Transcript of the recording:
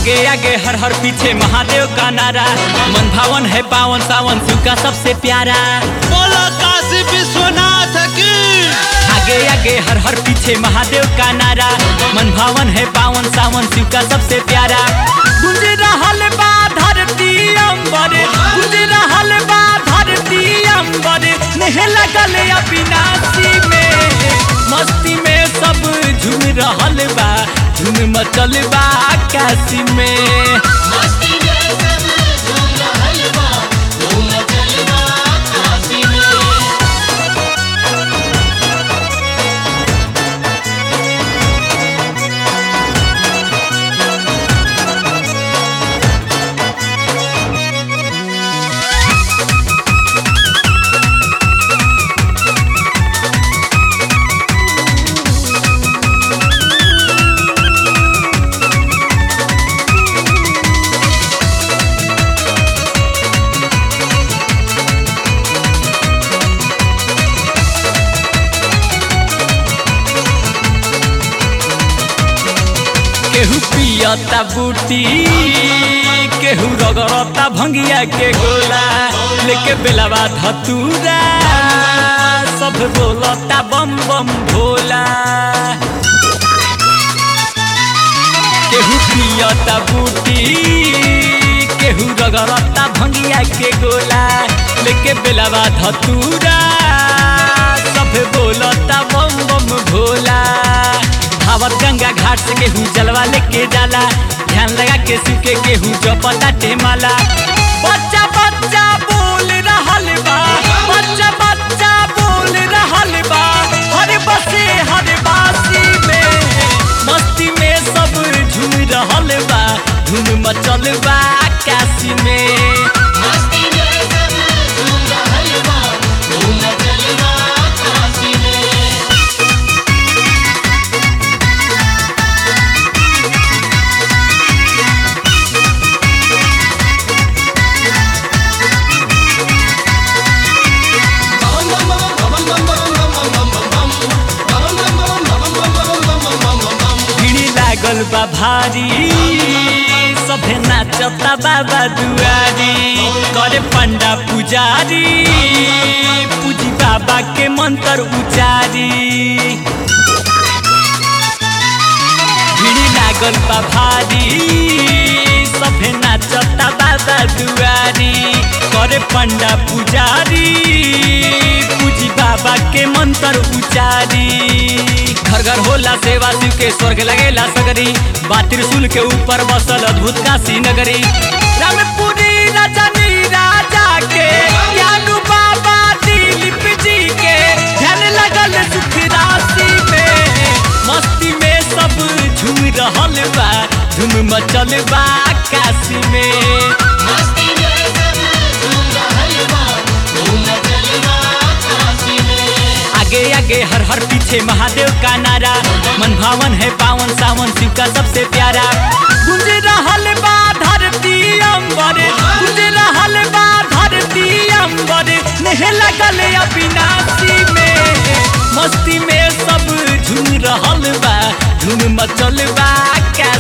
आगे आगे हर हर पीछे महादेव का नारा मन भावन है पावन सावन शिव का सबसे प्यारा बोलो काशी विश्वनाथ की आगे आगे हर हर पीछे महादेव का नारा मन भावन है पावन सावन शिव का सबसे प्यारा गुंज रहल बा धरती अंबर गुंज रहल बा धरती अंबर नेह लगल अविनाशी में मस्ती में सब झूम रहल बा झूम मचल बा आकाशी में केहू पियता बूटी केहू रगड़ता भंगिया के गोला लेके बेलावा धतूरा सब बोलता बम बम भोला केहू पियता बूटी केहू रगड़ता भंगिया के गोला लेके बेलावा धतूरा सब बोलता बम बम भोला धावत गंगा घाट से केहू जलवा लेके जाला ध्यान लगा के शिव के केहू जपता टेमाला बच्चा बच्चा बोल रहल बा बच्चा बच्चा बोल रहल बा हर बसे हर बासी में मस्ती में सब झूम रहल बा धूम मचल बा आकाशी में भीड़ी लागल बा भारी सभे नाचता बाबा दुआरी करे पंडा पुजारी पूजी बाबा के मंत्र उचारी भीड़ी लागल बा भारी सभे नाचता बाबा दुआरी करे पंडा पुजारी पूजी बाबा के मंत्र उचारी घर घर होला सेवा शिव के स्वर्ग लगेला सगरी बात त्रिशूल के ऊपर बसल अद्भुत काशी नगरी रामपुरी रजनी राजा के ज्ञानू बाबा दिलीप जी के ध्यान लगल सुख राशि में मस्ती में सब झूम रहल बा धूम मचल बा आकाशी में आगे आगे हर हर पीछे महादेव का नारा मन भावन है पावन सावन शिव का सबसे प्यारा गुंज रहल बा धरती अंबर गुंज रहल बा धरती अंबर नेह लगल अविनाशी में मस्ती में सब झूम रहल बा धूम मचल बा आकाश